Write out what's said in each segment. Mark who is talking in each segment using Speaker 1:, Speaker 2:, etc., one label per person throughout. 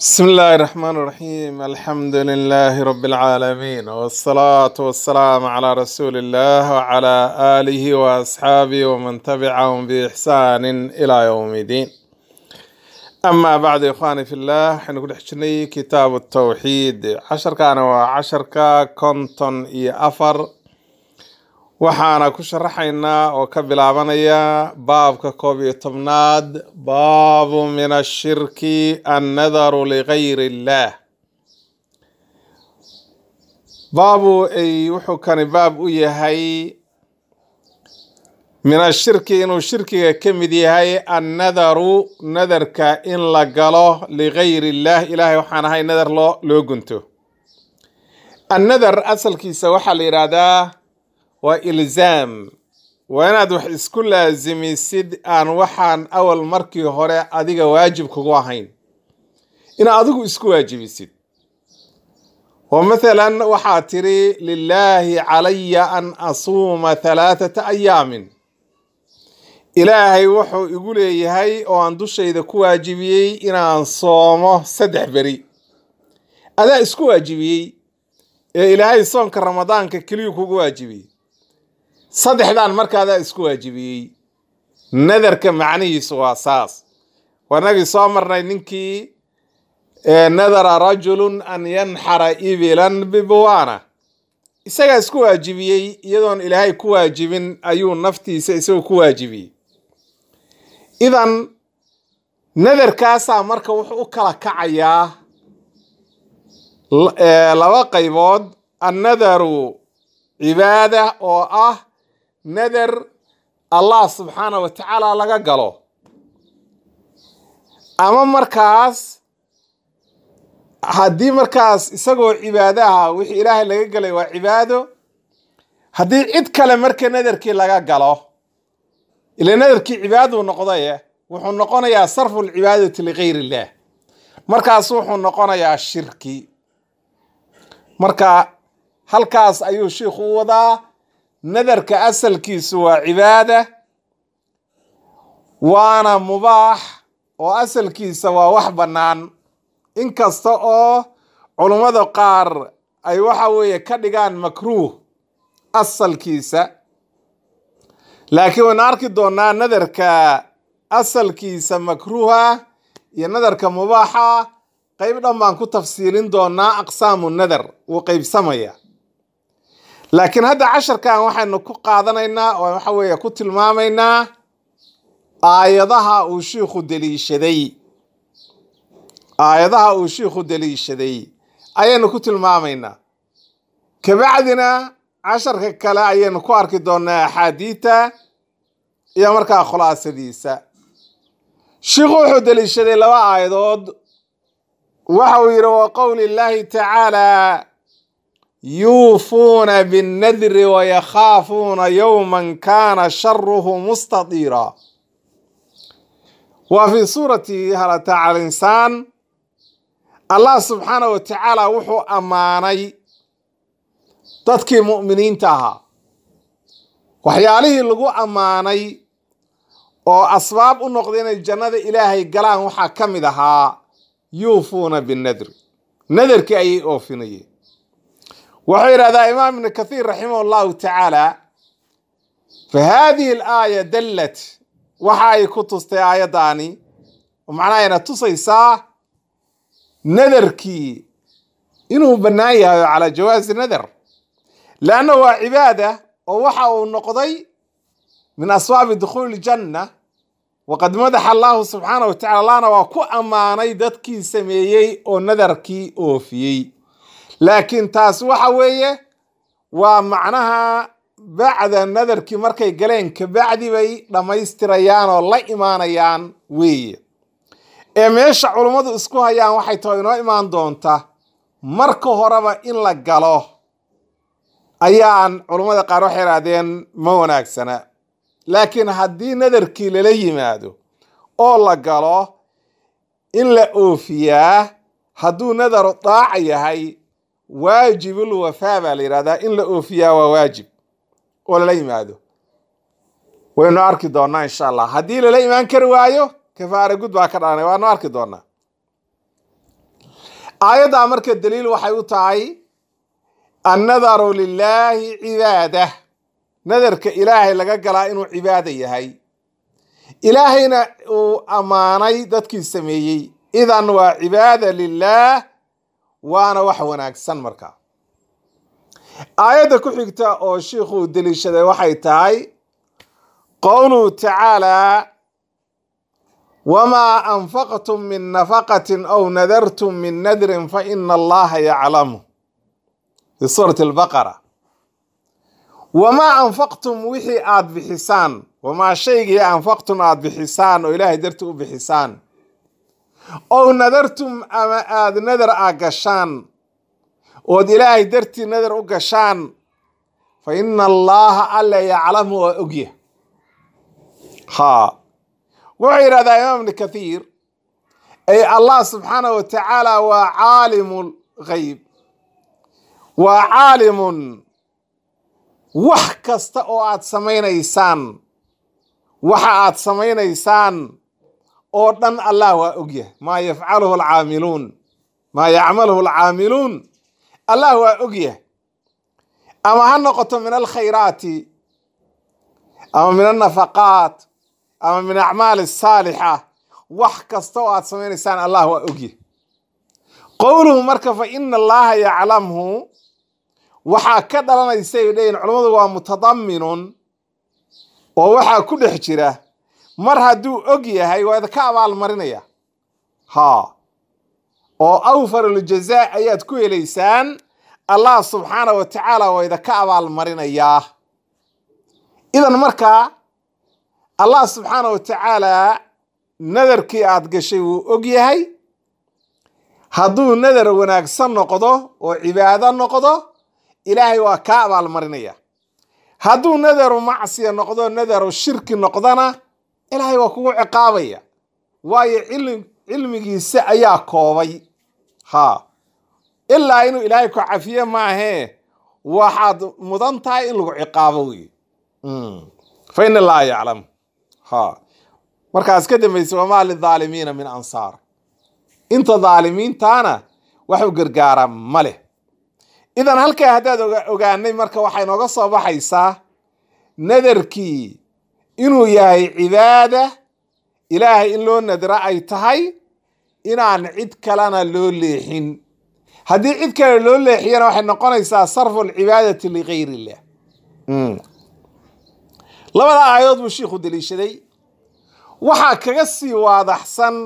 Speaker 1: بسم الله الرحمن الرحيم الحمد لله رب العالمين والصلاة والسلام على رسول الله وعلى آله وأصحابه ومن تبعهم بإحسان إلى يوم الدين أما بعد يا إخواني في الله حنقول حشني كتاب التوحيد عشر كان وعشر كا كونتون إي أفر waxaana ku sharaxaynaa oo ka bilaabanaya baabka koob iyo tobnaad baabu min ashirki annadaru ligayri illaah baabu ay wuxuu kani baab u yahay min ashirki inuu shirkiga ka mid yahay annadaru nadarka in la galo ligayri illaah ilaahay waxaan ahay nadar loo loo gunto annadar asalkiisa waxaa la yidhaahdaa waa ilzaam waa inaad wax isku laasimisid aan waxaan awal markii hore adiga waajib kugu ahayn inaad adigu isku waajibisid oo mathalan waxaad tiri lilaahi calaya an asuuma halaathata ayaamin ilaahay wuxuu igu leeyahay oo aan dushayda ku waajibiyey inaan soomo saddex beri adaa isku waajibiyey ee ilaahay soonka ramadaanka keliyuu kugu waajibiyey saddexdan markaadaa isku waajibiyey nadarka macnihiisu waa saas wanagii soo marnay ninkii nadara rajulun an yanxara ibilan bibuwaana isagaa isku waajibiyey iyadoon ilaahay ku waajibin ayuu naftiisa isagoo ku waajibiyey idan nadarkaasaa marka wuxuu u kala kacayaa laba qaybood annadaru cibaada oo ah nadar allah subxaana wa tacaala laga galo ama markaas haddii markaas isagoo cibaadaha wixii ilaahay laga galay waa cibaado haddii cid kale marka nadarkii laga galo ila nadarkii cibaaduu noqdaye wuxuu noqonayaa sarfu lcibaadati ligayr illah markaas wuxuu noqonayaa shirki marka halkaas ayuu shiikhu u wadaa nadarka asalkiisu waa cibaada waana mubaax oo asalkiisa waa wax bannaan inkasta oo culummada qaar ay waxa weeye ka dhigaan makruuh asalkiisa laakiin waynu arki doonaa nadarka asalkiisa makruuha iyo nadarka mubaaxa qayb dhan baan ku tafsiilin doonaa aqsaamu nadar wuu qaybsamaya laakiin hadda casharkan waxaynu ku qaadanaynaa oo waxa weeye ku tilmaamaynaa aayadaha uu shiikhu deliishaday aayadaha uu shiikhu deliishaday ayaynu ku tilmaamaynaa kabacdina casharka kale ayaynu ku arki doonaa axaadiita iyo markaa khulaasadiisa shiikhu wuxuu deliishaday laba aayadood waxa uu yidhi wa qowli illaahi tacaala yuufuuna binnadri wayakhaafuuna yowman kaana sharuhu mustadiira waa fii suurati halata cala insaan allah subxaana wa tacaala wuxuu ammaanay dadkii mu'miniinta ahaa waxyaalihii lagu ammaanay oo asbaab u noqday inay jannada ilaahay galaan waxaa ka mid ahaa yuufuuna binnadri nadarkii ayay oofinayeen wuxuu yidhahdaa imaam ibnu kathiir raximah allahu tacaala fa haadihi alaaya dallat waxa ay ku tustay aayaddaani oo macnaha ayna tusaysaa nadarkii inuu bannaan yahay oo calaa jawaasi nadar leanna waa cibaada oo waxa uu noqday min asbaabi dukhuuli janna waqad madaxa allahu subxaana wa tacala allahna waa ku ammaanay dadkii sameeyey oo nadarkii oofiyey laakiin taas waxa weeye waa macnaha bacda nadarkii markay galeen kabacdi bay dhammaystirayaan oo la imaanayaan weeye ee meesha culummadu isku hayaan waxay tahay inoo imaan doonta marka horeba in la galo ayaan culummada qaar waxay idhahdeen ma wanaagsana laakiin haddii nadarkii lala yimaado oo la galo in la oofiyaa hadduu nadaru daaca yahay waajibul wafaa baa la yidhahdaa in la oofiyaa waa waajib oo lala yimaado waynu arki doonaa insha allah haddii lala imaan kari waayo kafaara gud baa ka dhalanay waanu arki doonaa aayaddaa marka daliil waxay u tahay annadaru lilaahi cibaada nadarka ilaahay laga galaa inuu cibaada yahay ilaahayna uu ammaanay dadkii sameeyey idan waa cibaada lilaah waana wax wanaagsan marka aayadda ku xigta oo shiikhuu deliishaday waxay tahay qowluhu tacaalaa wamaa anfaqtum min nafaqatin aw nadartum min nadrin fa ina allaha yaclamu fi suurati albaqara wamaa anfaqtum wixii aad bixisaan wamaa shaygii anfaqtum aad bixisaan oo ilaahay darti u bixisaan ow nadartum ama aad nadar a gashaan ood ilaahay dartii nadar u gashaan fa ina allaha alla yaclamu waa ogya ha wuxuu yidhahdaa imaam ibni kathiir ay allah subxaanah wa tacaala waa caalimu lghayb waa caalimun wax kasta oo aad samaynaysaan waxa aad samaynaysaan oo dhan allah waa ogyahay maa yafcaluhu alcaamiluun maa yacmaluhu alcaamiluun allah waa ogyahay ama ha noqoto min alkhayraati ama min alnafaqaat ama min acmaali asaalixa wax kasta oo aad samaynaysaan allah waa ogyahay qowluhu marka fa ina allaha yaclamhu waxaa ka dhalanaysay leeyihin culammadu waa mutadaminun oo waxaa ku dhex jira mar hadduu og yahay waa idinka abaalmarinaya ha oo awfaruljaza ayaad ku helaysaan allah subxaana wa tacaala waa idinka abaalmarinayaa idan markaa allah subxaana wa tacaala nadarkii aad gashay wuu og yahay hadduu nadar wanaagsan noqdo oo cibaado noqdo ilaahay waa kaa abaalmarinaya hadduu nadaru macsiya noqdo nadaru shirki noqdona ilaahay waa kugu ciqaabaya waayo cilmigiisa ayaa koobay ha ilaa inuu ilaahay ku cafiye maahee waxaad mudan tahay in lagu ciqaabo wey fa in allaha yaclam ha markaas ka dambaysa wamaa lidaalimiina min ansaar inta daalimiintaana wax u gargaara ma leh idan halkaa haddaad ogaanay marka waxay nooga soo baxaysaa nadarkii inuu yahay cibaada ilaahay in loo nadra ay tahay inaan cid kalena loo leexin haddii cid kale loo leexiyana waxay noqonaysaa sarfu alcibaadati ligayr illah labada aayadood buu shiikhu deliishaday waxaa kaga sii waadaxsan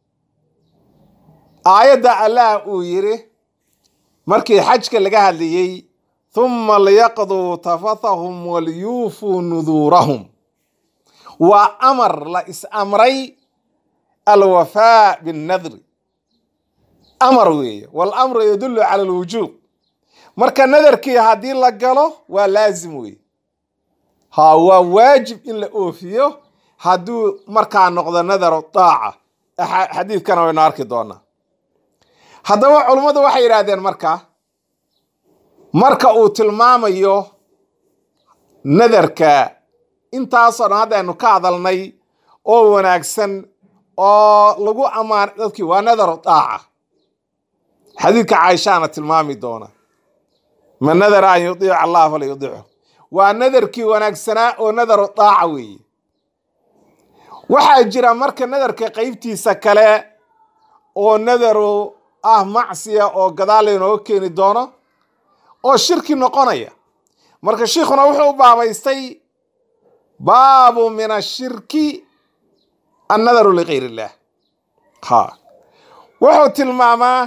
Speaker 1: aayadda allah uu yidhi markii xajka laga hadlayey thumma liyaqduu tafathahum waliyuufuu nuduurahum waa amar la is amray alwafaa binnadri amar weeye walamru yadullu cala alwujuub marka nadarkii haddii la galo waa laazim weeye ha waa waajib in la oofiyo hadduu markaa noqdo nadaru daaca xadiidkana waynu arki doonaa haddaba culummadu waxay yidhaahdeen marka marka uu tilmaamayo nadarka intaasoo dhan haddaynu ka hadalnay oo wanaagsan oo lagu ammaan dadkii waa nadaru daaca xadiidka caaishaana tilmaami doona man nadara an yudiica allah fala yudiicu waa nadarkii wanaagsanaa oo nadaru daaca weeye waxaa jira marka nadarka qeybtiisa kale oo nadaru ah macsiya oo gadaal laynooga keeni doono oo shirki noqonaya marka shiikhuna wuxuu u baabaystay baabu min ashirki annadaru ligayr illah ha wuxuu tilmaamaa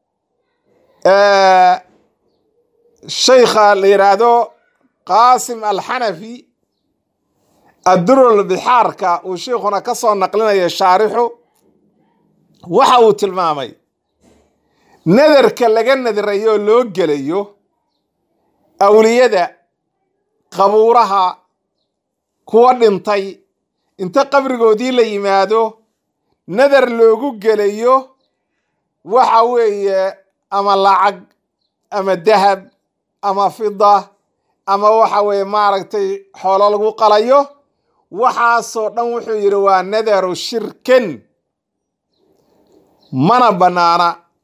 Speaker 1: shaykha la yidhaahdo qaasim alxanafi addurul bixaarka uu sheikhuna ka soo naqlinaya shaarixu waxa uu tilmaamay nadarka laga nadirayo loo gelayo awliyada qabuuraha kuwa dhintay inta qabrigoodii la yimaado nadar loogu gelayo waxa weeye ama lacag ama dahab ama fida ama waxa weeye maaragtay xoolo lagu qalayo waxaasoo dhan wuxuu yidhi waa nadaru shirken mana bannaana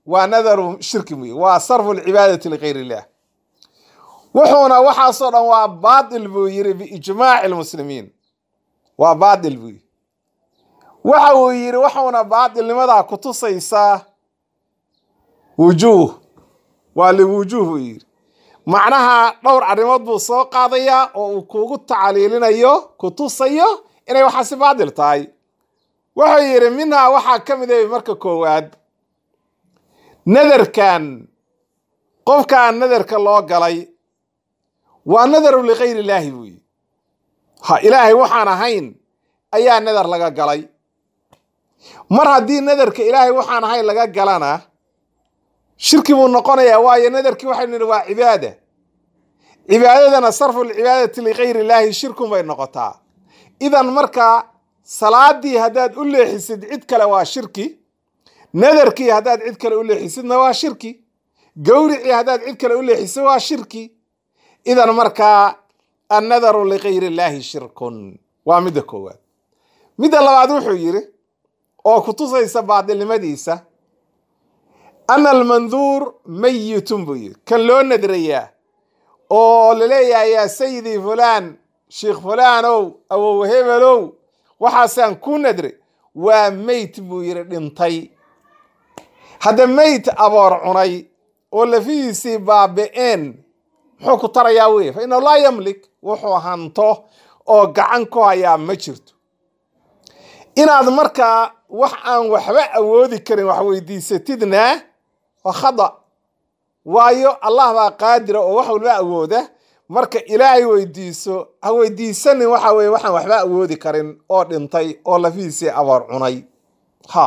Speaker 1: waa nadaru shirki wey waa sarfu lcibaadati ligayr illah wuxuuna waxaasoo dhan waa baatil buu yiri biijmaaci lmuslimiin waa baatil buu yiri waxa uu yiri waxuuna baatilnimadaa kutusaysaa wujuuh waa liwujuuh buu yiri macnaha dhowr arrimood buu soo qaadayaa oo uu kugu tacliilinayo kutusayo inay waxaasi baatil tahay wuxuu yidhi minhaa waxaa ka mid ah marka koowaad nadarkan qofkaan nadarka loo galay waa nadaru ligayr illaahi buu yidhi ha ilaahay waxaan ahayn ayaa nadar laga galay mar haddii nadarka ilaahay waxaan ahayn laga galana shirki buu noqonayaa waayo nadarkii waxaynu nidhi waa cibaada cibaadadana sarfu lcibaadati ligayr illaahi shirkun bay noqotaa idan marka salaadii haddaad u leexisid cid kale waa shirki nadarkii haddaad cid kale u leexisidna waa shirki gowricii haddaad cid kale u leexisid waa shirki idan markaa annadaru ligayr illaahi shirkun waa midda koowaad midda labaad wuxuu yidhi oo kutusaysa baadilnimadiisa ana almanduur mayitun buu yidhi kan loo nadrayaa oo laleeyahay yaa sayidii fulaan sheikh fulaanow awow hebelow waxaasaan ku nadre waa meyt buu yidhi dhintay hadda meyt aboor cunay oo lafihiisii baabi'een muxuu ku tarayaa wey fa innahu laa yamlik wuxuu hanto oo gacan ku hayaa ma jirto inaad markaa wax aan waxba awoodi karin wax weydiisatidna waa khada waayo allah baa qaadira oo wax walba awooda marka ilaahay weydiiso ha weydiisanin waxa weye waxaan waxba awoodi karin oo dhintay oo lafihiisii aboor cunay ha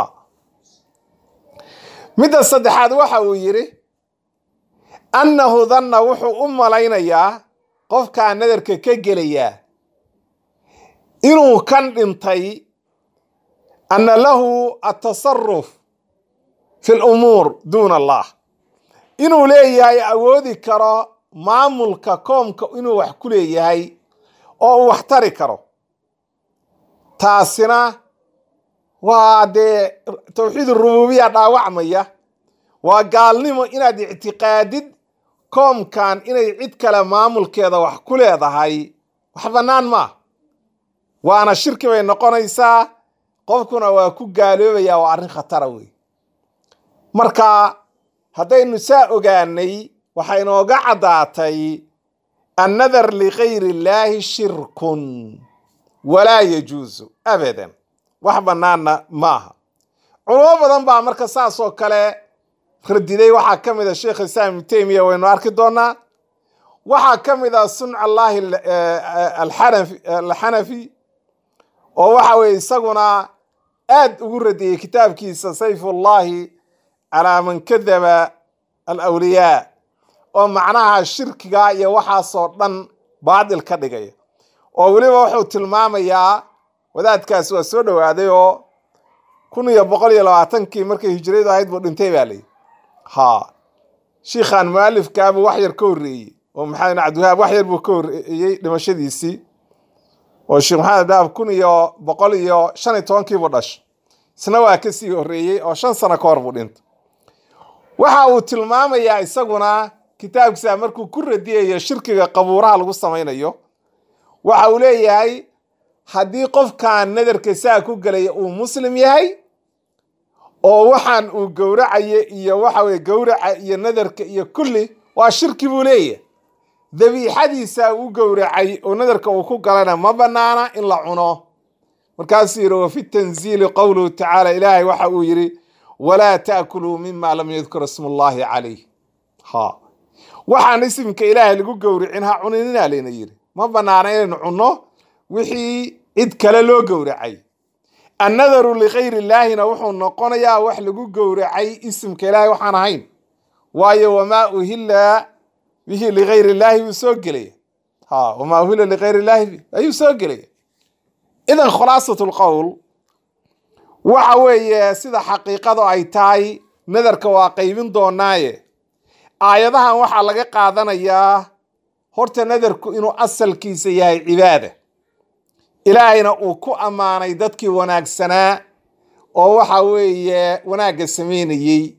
Speaker 1: midda saddexaad waxa uu yidhi annahu danna wuxuu u malaynayaa qofkaa nadarka ka gelayaa inuu kan dhintay anna lahu atasaruf fi lumuur duuna allah inuu leeyahay awoodi karo maamulka koomka inuu wax ku leeyahay oo uu wax tari karo taasina waa dee tawxiid rububiya dhaawacmaya waa gaalnimo inaad ictiqaadid koomkan inay cid kale maamulkeeda wax ku leedahay wax bannaan maa waana shirki bay noqonaysaa qofkuna waa ku gaaloobaya waa arrin khatara wey marka haddaynu saa ogaanay waxay inooga caddaatay annadar ligayr illaahi shirkun walaa yajuusu abadan wax bannaanna maaha culamo badan baa marka saasoo kale radiday waxaa ka mid a sheekh islaam ibnu teymiya waynu arki doonaa waxaa ka mid a sunca allaahi alxanafi oo waxa weye isaguna aad ugu radiyey kitaabkiisa sayfullahi calaa man kadaba alawliyaa oo macnaha shirkiga iyo waxaasoo dhan baadil ka dhigaya oo weliba wuxuu tilmaamayaa wadaadkaas waa soo dhowaaday oo kun iyo boqol iyo labaatankii markay hijradu ahayd buu dhintay baa layihi ha shiikhan mualifkaabuu wax yar ka horreeyey oo maxamed bin cabdiwahaab wax yar buu ka horreeyey dhimashadiisii oo sheekh maxamed daab kun iyo boqol iyo shan iyo tobankiibuu dhashay isna waa ka sii horreeyey oo shan sano ka hor buu dhintay waxa uu tilmaamayaa isaguna kitaabkiisa markuu ku radiyayo shirkiga qabuuraha lagu samaynayo waxa uu leeyahay haddii qofkan nadarka saa ku gelaya uu muslim yahay oo waxaan uu gowracayo iyo waxa weye gowraca iyo nadarka iyo kulli waa shirki buu leeyahay dabiixadiisa u gowracay oo nadarka uu ku galana ma banaana in la cuno markaasuu yidhi wafi tanziili qowluhu tacaala ilaahay waxa uu yidhi walaa taakuluu mima lam yadkur ismu llahi calayh ha waxaan isimka ilaahay lagu gowricin ha cuninina layna yidhi ma banaana inaynu cunno wixii cid kale loo gowracay annadaru ligayr illaahina wuxuu noqonayaa wax lagu gowracay isimka ilaahay waxaan ahayn waayo wamaa uhilla bihi ligayr illaahi buu soo gelaya ha wamaa uhilla ligayr illaahi ayuu soo gelaya idan khulaasat lqowl waxa weeye sida xaqiiqadu ay tahay nadarka waa qaybin doonaaye aayadahan waxaa laga qaadanayaa horta nadarku inuu asalkiisa yahay cibaada ilaahayna uu ku ammaanay dadkii wanaagsanaa oo waxa weeye wanaagga samaynayey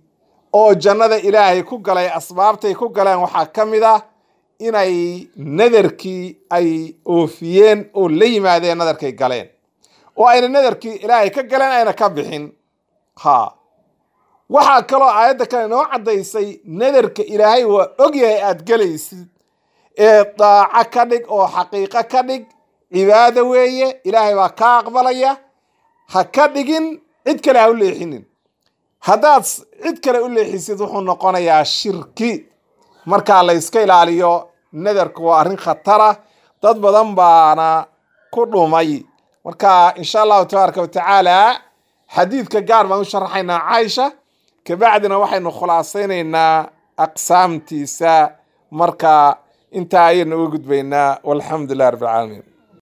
Speaker 1: oo jannada ilaahay ku galay asbaabtay ku galeen waxaa ka mid ah inay nadarkii ay oofiyeen oo la yimaadeen nadarkay galeen oo ayna nadarkii ilaahay ka galeen ayna ka bixin ha waxaa kaloo aayadda kale inoo caddaysay nadarka ilaahay waa ogyahay aad gelaysid ee daaco ka dhig oo xaqiiqo ka dhig cibaado weeye ilaahay baa kaa aqbalaya ha ka dhigin cid kale ha u leexinin haddaad cid kale u leexisid wuxuu noqonayaa shirki markaa la yska ilaaliyo nadarku waa arrin khatara dad badan baana ku dhumay marka insha allahu tabaaraka watacaala xadiidka gaar baan u sharaxaynaa caaisha kabacdina waxaynu khulaasaynaynaa aqsaamtiisa marka intaa ayaynu uga gudbaynaa walxamdu lilah rabbi alcaalamiin